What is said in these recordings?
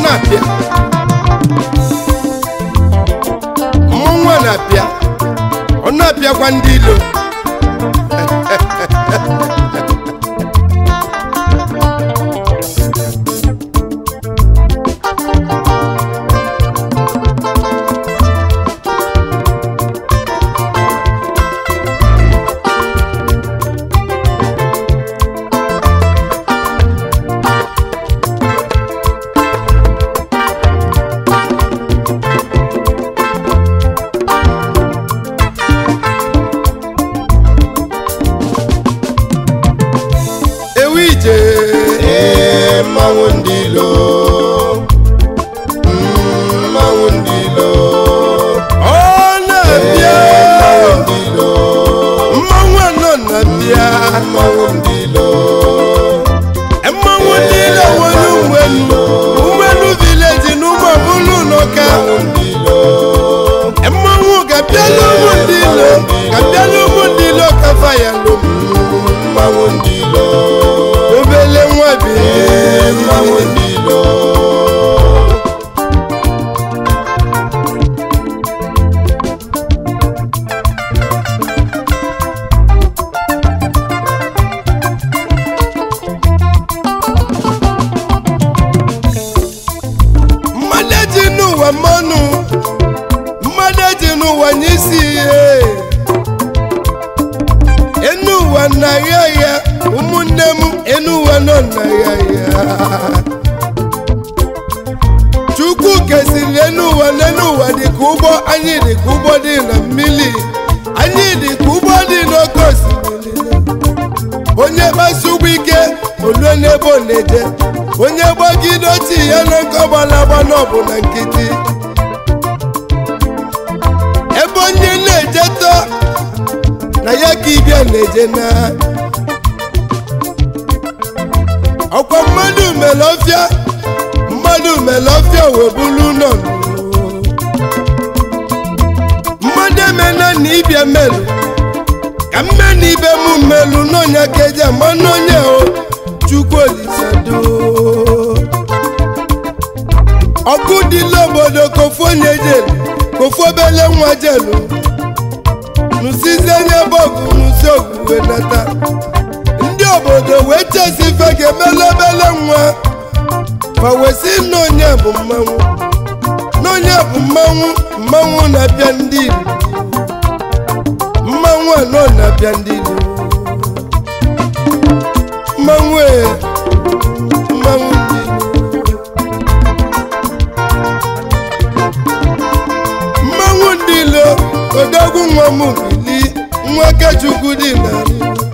na-apịa mmọnwụ a na-apịa ọ na-apịakwa ndị ilo ewu ije ee mmanwụ ndị ilo Mm, mmanwụ ndị ilo ọ na-abịa mmanwụ ndị ilo mmanwụ anọ na-abịa mmanwụ ndị ilo mmanwụ ndị ilo nwere ụgbọelu ụgbọelu vileji na ụmụ ọbụlụ n'ụka mmanwụ ndị ilo mmanwụ ga-abịala ụmụ ndị ilo ga-abịala ụmụ ndị ilo kafa ya lom mmanwụ ndị ilo obele nwa bi ee mmanwụ ndị ilo mmadụ eji n'ụwa mmanụ mmadụ eji n'ụwa nye isi ihe enu ụwa na-agha ya ụmụnne m enu ụwa nọ na-agha ya chukwu kesiri enu ụwa n'enu ụwa dịka ụgbọ anyị dịka ụgbọ dị na mmiri anyị dịka ụgbọ dị n'oke osimiri onye kpasu ụgbọ ike olue n'ebe ọ na-eje onye gbagide ochie ya na nke ọgbalagba n'ọbụ na nkịtị ebe onye na-eje tọ na ya ka ibia na-eje na ọkwa mmadụ mere ọfịa mmadụ mere ọfịa wee bulu nọ mmadụ emena na ibia melụ ka mme na ibe m mmelụ n'ọnya ka eji ama n'onye o chukwu olisado ọkụ dịla obodo kofu onye jelu kofu obele nwa jelu nụsizi onye bọgụ nụsi ogwuwe nata ndị obodo wee chesi ife ga-emela obele nwa ma wesi n'onye bụ mmanwụ n'onye bụ mmanwụ mmanwụ na-abịa ndị Igbo mmanwụ anọ na-abịa ndị Igbo mmanwụ e mmanwụ ndị Igbo mmanwụ ndị ilo odogwu nwa m bili nwa kechukwu dị narị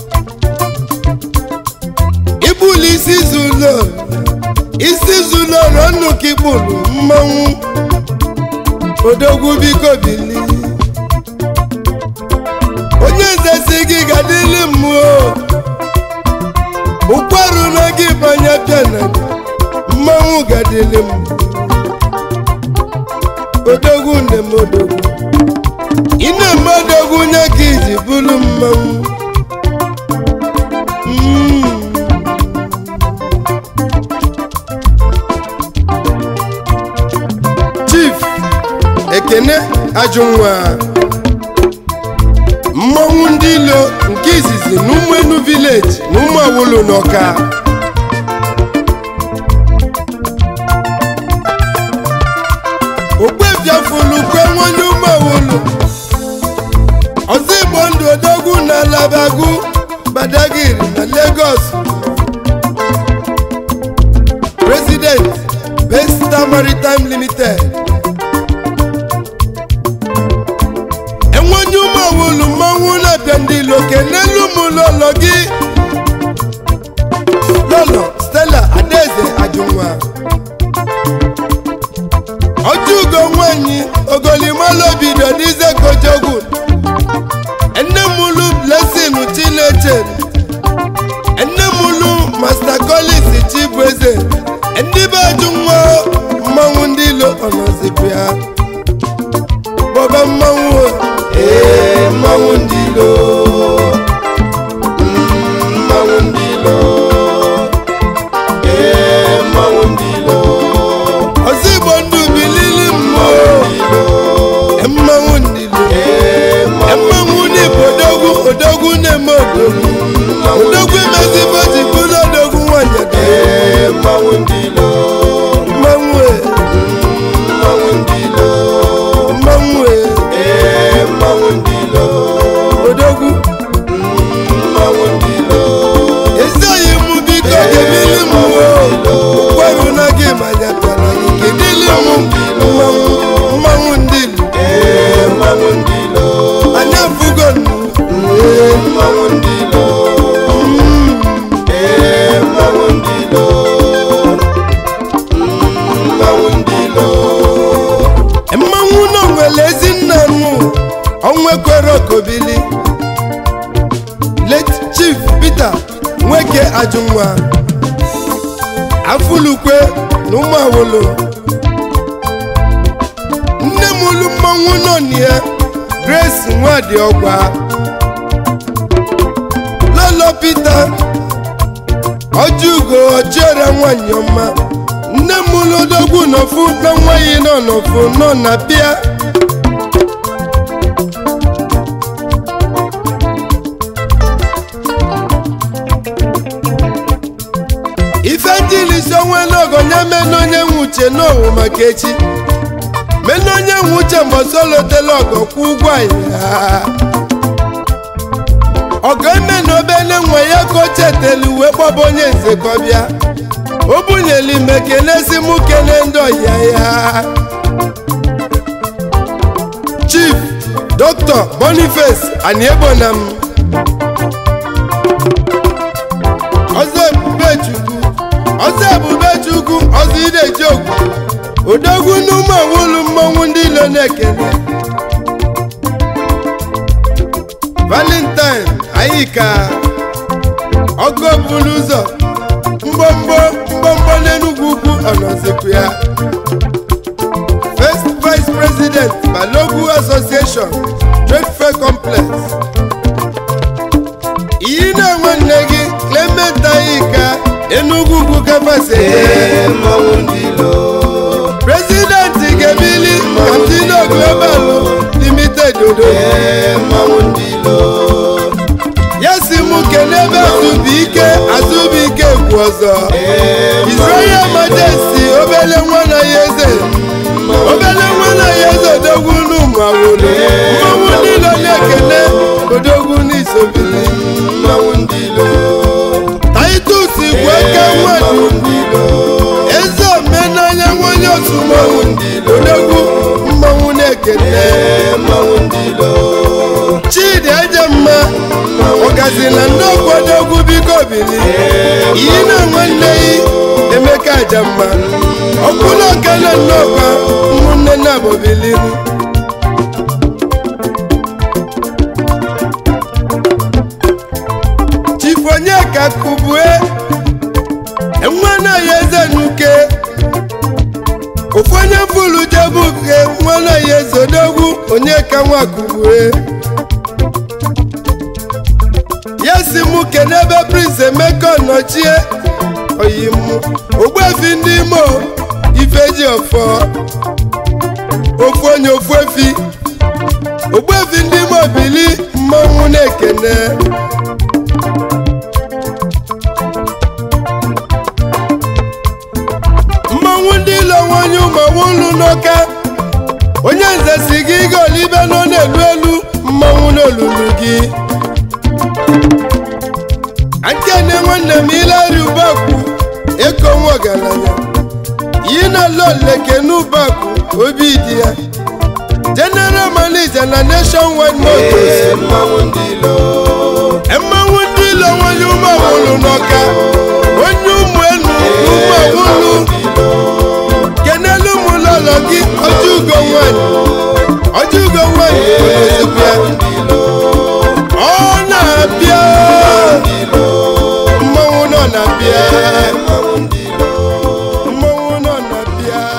ibuli isi zulo isi zulo rọnụ ka ibulu mmanwụ odogwu biko bili onye nze si gị gadịli mmụọ ụkwarụ na gị banye piana mmanwụ gadịli m odogwu nne m odogwu ị na-eme odogwu nye ka iji bụrụ mmanwụ Mm. chief ekene ajụnwa mmọnwụ ndị ilo nke izizi na ụmụenu vileji na ụmụ awolo n'ọka okpebiafulu kwe nwonye ụmụ awolo ọzọ igbo ndụ odogwu na alabagu badagiri na lagos president besta maritime limited enwenye ụmụ awolu mmanwụ na-abịa ndị ilo kenelu m lọlọ gị lọlọ stella adaeze ajụnwa ọjụgo nwanyị ogolimaloobido dize kojogwu nne mụlụ blessing chineche nne mụlụ master collins chibueze ndị be ajụnwa mmanwụ ndị ilo ọnọzikwu ya bọba mmanwụ o. ee mmanwụ ndị ilo Mm, mmanwụ ndị ilo onwekwere okobili late chief peter nweke ajụnwa afụlukwe na ụmụawolo nne m ulu mmanwụ nọ na ya grace nwadịọgwa lolo peter ọjụgo ọjịọra nwanyị ọma nne m ulu odogwu nọfu na nwaanyị nọ nọfu nọ na bịa ife njilisi onwela ogonye mena onye nwe uche n'owu maka echi mena onye nwe uche mbọsị olotela ọgọ kwụ ụgwọ ya ọgọ eme na obele nwe ya ka o chetelu wee kpọba onye nze ka ọ bịa o bunyelu ime kelesi mụ kele ndị ọya ya chief dr boniface aniebonam ọzọ ebube chukwu ọzọ ebube chukwu ọzọ ideji ogwu odogwu n'ụmụ awolu mmọnwụ ndị ilo na-ekele valentine ayika ọgọ buru ụzọ mgbọmgbọ mgbọmgbọ n'enugwu ugwu ọnọzikwu ya first vice president balogu association trade fair complex iyi na-enwe nne gị clement ayika enugwu ugwu kafase ee mmanwụ ndị ilo prezidenti gebili kantino global limited odo ee mmanwụ ndị ilo ya si mụ kenebe azụbụike azụbụike kwu ọzọ israel majesty obele nwa na ya eze obele nwa na ya eze odogwu n'ụmụ awolo mmanwụ niile na-ekele odogwu n'isobili mmanwụ ndị ilo titus bụ eke nwadu mmanwụ ndị ilo eze omenanya nwonye otu mmanwụ odogwu mmanwụ na-ekele ee mmanwụ ndị ilo chidi ejemma ọgazi na ndị okwodogwu biko bili iyi na nwanne yi emeka ajamma ọkwụla okele nnọkwa ụmụnne nna bobiliru chifonyeka kubue nwana ya eze nuke ofu onye fulu jebuke nwana ya eze odogwu onyeka nwa kubue ya si mụ kenebe prince emeka nọchie oyimu ogbuefi ndị imo ifeji ọfọ ofu onye ofu efi ogbuefi ndị imo bili mmanwụ na-ekene mmanwụ ndị ilo nwanyị ụmụnwụlu n'ọka onye nze si gị ịga olibe nọ n'elu elu mmanwụ n'olulu gị akene nwanne m ileri ubakwu eko nwa ọgaranya yi na loleke n'ubakwu obi dị ya general manager na nationwide motors ee mmanwụ ndị ilo mmanwụ ndị ilo nwanyị ụmụawụlụ n'ọka onye ụmụ enu ụmụawụlụ kenelu ụmụ lọlọ gị ọjọugo nwanyị ọjọugo nwanyị ozugbo ọ na-abịa mmanwụ nọ na-abịa mmanwụ ndị ilo mmanwụ nọ na-abịa